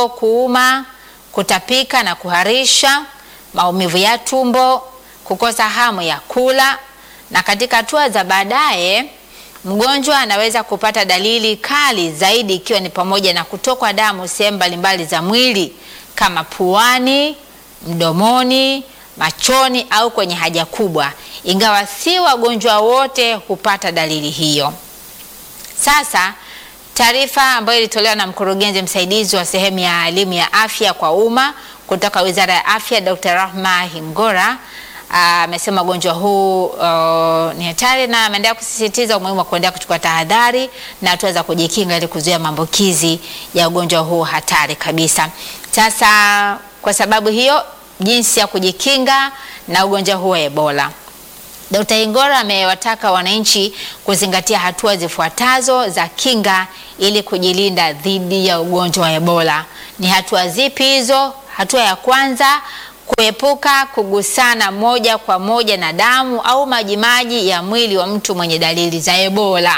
tumbo kuuma, kutapika na kuharisha, maumivu ya tumbo, kukosa hamu ya kula, na katika hatua za baadaye mgonjwa anaweza kupata dalili kali zaidi ikiwa ni pamoja na kutokwa damu sehemu mbalimbali za mwili kama puani, mdomoni, machoni au kwenye haja kubwa, ingawa si wagonjwa wote hupata dalili hiyo. Sasa taarifa ambayo ilitolewa na mkurugenzi msaidizi wa sehemu ya elimu ya afya kwa umma kutoka Wizara ya Afya, Dr. Rahma Hingora amesema ugonjwa huu uh, ni hatari na ameendelea kusisitiza umuhimu wa kuendelea kuchukua tahadhari na hatua za kujikinga ili kuzuia maambukizi ya ugonjwa huu hatari kabisa. Sasa kwa sababu hiyo, jinsi ya kujikinga na ugonjwa huu wa Ebola. Dkt. Hingora amewataka wananchi kuzingatia hatua zifuatazo za kinga ili kujilinda dhidi ya ugonjwa wa Ebola. Ni hatua zipi hizo? Hatua ya kwanza kuepuka kugusana moja kwa moja na damu au majimaji ya mwili wa mtu mwenye dalili za Ebola.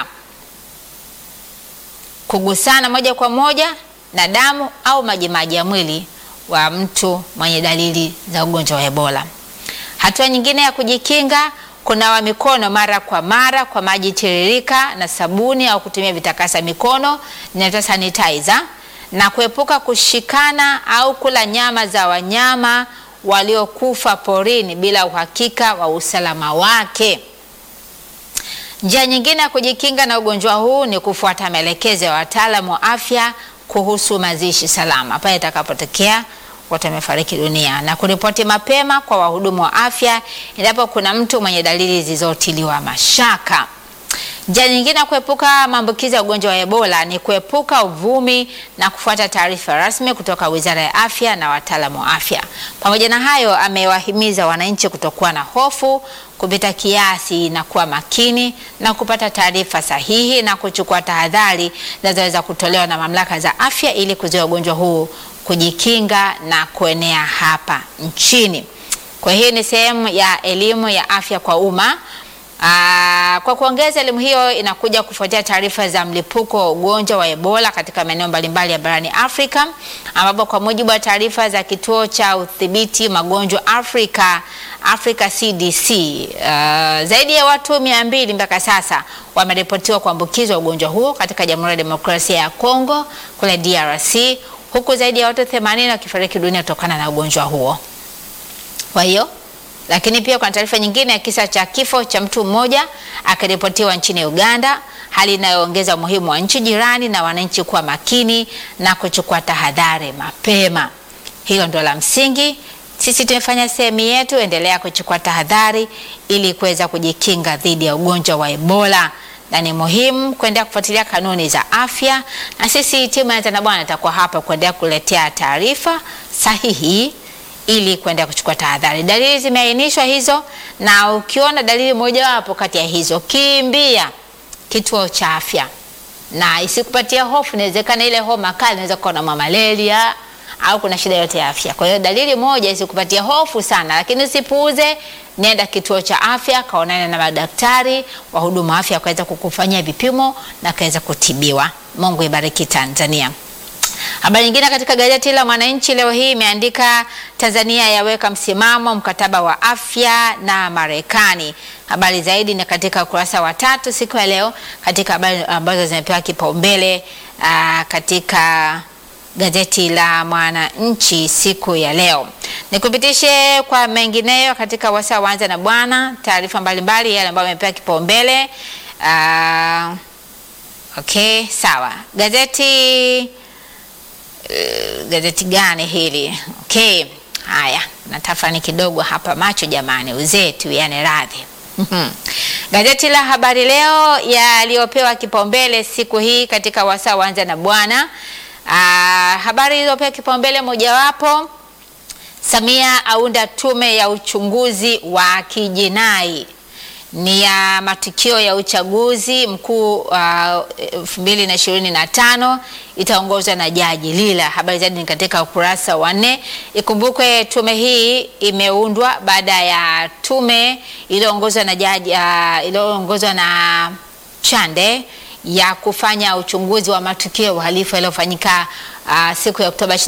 Kugusana moja kwa moja na damu au majimaji ya mwili wa mtu mwenye dalili za ugonjwa wa Ebola. Hatua nyingine ya kujikinga, kunawa mikono mara kwa mara kwa maji tiririka na sabuni au kutumia vitakasa mikono inaitwa sanitizer, na kuepuka kushikana au kula nyama za wanyama waliokufa porini bila uhakika wa usalama wake. Njia nyingine ya kujikinga na ugonjwa huu ni kufuata maelekezo ya wataalamu wa afya kuhusu mazishi salama pale itakapotokea watu wamefariki dunia, na kuripoti mapema kwa wahudumu wa afya endapo kuna mtu mwenye dalili zilizotiliwa mashaka. Njia nyingine ya kuepuka maambukizi ya ugonjwa wa Ebola ni kuepuka uvumi na kufuata taarifa rasmi kutoka Wizara ya Afya na wataalamu wa afya. Pamoja na hayo, amewahimiza wananchi kutokuwa na hofu kupita kiasi na kuwa makini na kupata taarifa sahihi na kuchukua tahadhari zinazoweza kutolewa na mamlaka za afya ili kuzuia ugonjwa huu kujikinga na kuenea hapa nchini. Kwa hiyo ni sehemu ya elimu ya afya kwa umma. Aa, kwa kuongeza elimu hiyo inakuja kufuatia taarifa za mlipuko wa ugonjwa wa Ebola katika maeneo mbalimbali ya barani Afrika ambapo kwa mujibu wa taarifa za kituo cha udhibiti magonjwa Afrika Africa CDC, uh, zaidi ya watu mia mbili mpaka sasa wameripotiwa kuambukizwa ugonjwa huo katika Jamhuri ya Demokrasia ya Kongo kule DRC, huku zaidi ya watu 80 wakifariki dunia kutokana na ugonjwa huo. Kwa hiyo lakini pia kuna taarifa nyingine ya kisa cha kifo cha mtu mmoja akiripotiwa nchini Uganda, hali inayoongeza umuhimu wa nchi jirani na wananchi kuwa makini na kuchukua tahadhari mapema. Hilo ndo la msingi. Sisi tumefanya sehemu yetu, endelea kuchukua tahadhari ili kuweza kujikinga dhidi ya ugonjwa wa Ebola, na ni muhimu kuendelea kufuatilia kanuni za afya, na sisi timu ya Tana Bwana itakuwa hapa kuendelea kuletea taarifa sahihi ili kuendelea kuchukua tahadhari. Dalili zimeainishwa hizo, na ukiona dalili mojawapo kati ya hizo, kimbia kituo cha afya na isikupatia hofu. Inawezekana ile homa kali inaweza kuwa na malaria au kuna shida yote ya afya. Kwa hiyo dalili moja isikupatia hofu sana, lakini usipuuze, nenda kituo cha afya, kaonane na madaktari, wahudumu wa afya wakaweza kukufanyia vipimo na kaweza kutibiwa. Mungu ibariki Tanzania. Habari nyingine katika gazeti la Mwananchi leo hii imeandika Tanzania yaweka msimamo mkataba wa afya na Marekani. Habari zaidi ni katika ukurasa wa tatu siku ya leo, katika habari ambazo zimepewa kipaumbele katika gazeti la Mwananchi siku ya leo. Nikupitishe kwa mengineyo katika wasaa wanza na bwana, taarifa mbalimbali yale ambayo yamepewa kipaumbele. Okay, sawa. Gazeti Uh, gazeti gani hili? Okay, haya natafani kidogo hapa macho jamani, uzee tu yani radhi. Gazeti la Habari Leo yaliyopewa kipaumbele siku hii katika wasaa wanza na bwana. Uh, habari iliyopewa kipaumbele mojawapo, Samia aunda tume ya uchunguzi wa kijinai ni ya matukio ya uchaguzi mkuu elfu mbili na ishirini na tano itaongozwa na Jaji Lila. Habari zaidi ni katika ukurasa wa nne. Ikumbukwe tume hii imeundwa baada ya tume iliyoongozwa na jaji uh, iliyoongozwa na Chande ya kufanya uchunguzi wa matukio ya uhalifu yaliyofanyika uh, siku ya Oktoba